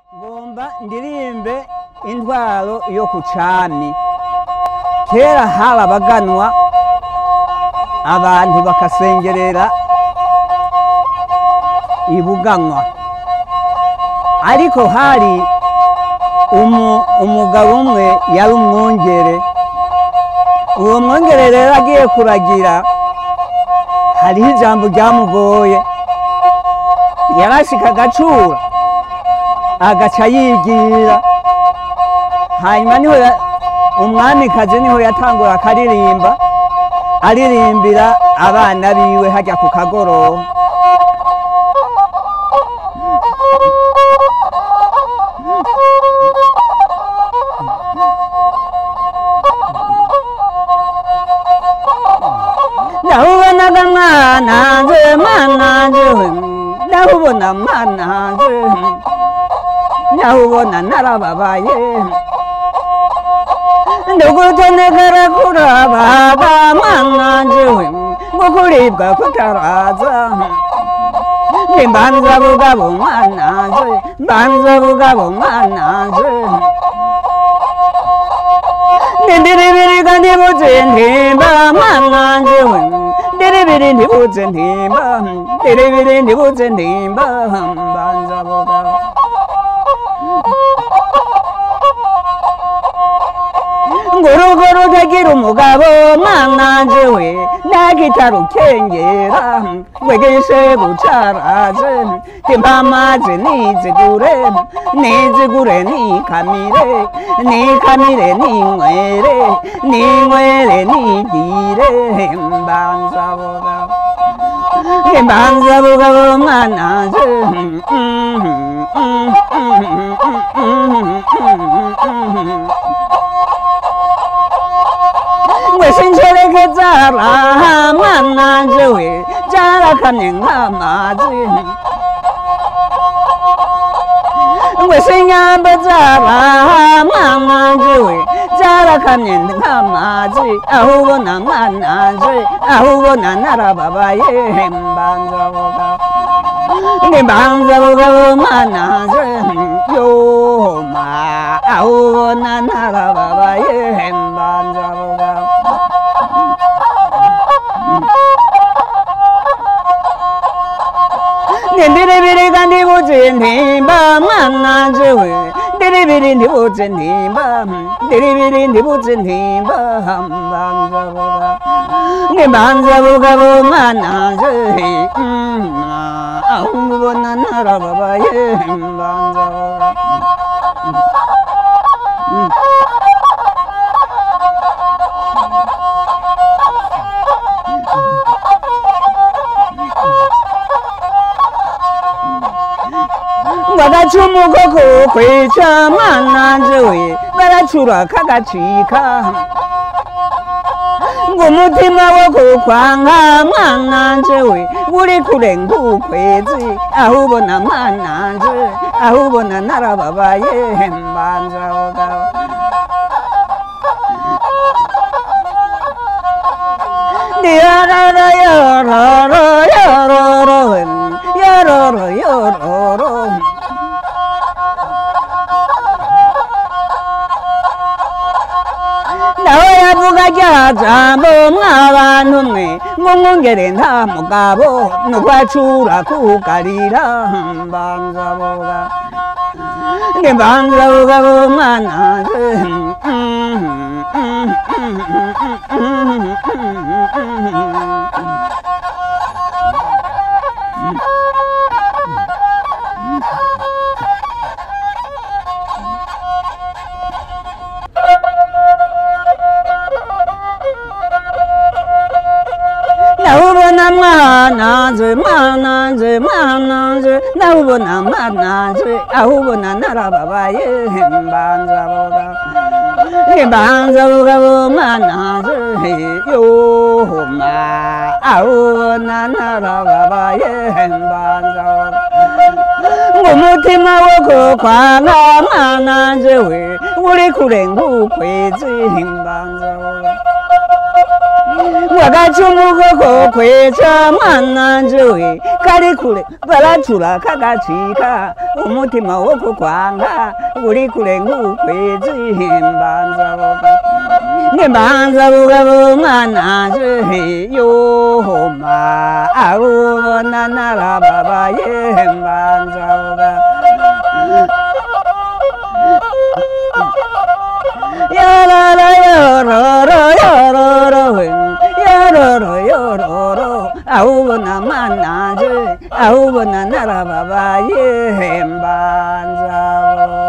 ngomba ndirimbe intwaro yo ku cami kera hari abaganwa abantu bakasengerera ibuganwa ariko hari umu- umugabo umwe yari umwungere uwo mwungere rero agiye kuragira hariho ijambo ryamugoye yarashika agacura agaca yigira hanyuma niho ya- umwamikazi niho yatangura akaririmba aririmbira abana biwe hajya ku kagoroba ndahubonaga mwana nje mwana nje ndahubona mwana nje ndahubona narababaye ndugutonekera kurabaga mwana nje ngo kuribwa kutaraza nimbanza bugabo mwana nje mbanza bugabo mwana nje ndiribiriga ndibuze ntimba mwana njewe ndiribiri ndibuze ntimba ndiribiri ndibuze ntimba mbanza bugabo ngurugo rutagira umugabo mwana njewe nagitarukengera wegeshe gucaraje timpamaze nizigure nizigure nikamire nikamire ninywere ninywere nigire mbanza bugabo mbanza bugabo mwana nje wesinjerekeza raha mwana njewe jarakamye nk'amazi ngwesinyamba zaraha mwana njewe jarakamye nk'amazi aho ubona mwana nje aho ubona narababaye mbanza bugabo nimbanza bugabo mwana nje yoma aho ubona narababaye mbanza bugabo ndiribiriga ndibuze ntimba mwana njewe ndiribiri ndibuze ntimba ndiribiri ndibuze ntimba mbanza bugabo nimbanza bugabo mwana nje aho ubona narababaye mbanza bugabo bagacumu ko kukwica mwana njewe baracura kagacika ngo umutima wo kukwanga mwana njewe uri kure nk'ukwezi aho ubona mwana nje aho ubona narababaye mbanza bugabo yororo yororo yororo yororo yororo nawe yavuga rya jambo mwabantu mwe ngo mwongere nta mugabo nukwacura kugarira mbanza buga nge mbanza bugabo mwana nawubona mwana nje mwana nje mwana nje nawubona mwana nje ahubona narababaye mbanza buga mbanza bugabo mwana nje yoma ahubona narababaye mbanza buga ngumutima wo kukwanga mwana njewe uri kure nk'ukwezi mbanza buga agacumu koko kweca mwana njewe kari kure baracura kagacika umutima wo kukwanga uri kure nk'ukwezi mbanza boga nimbanza bugabo mwana njewe yohoma abubona narababaye mbanza boga yarara yororo yororo yororo yororo ahubona manaje ahubona narababaye mbanza boga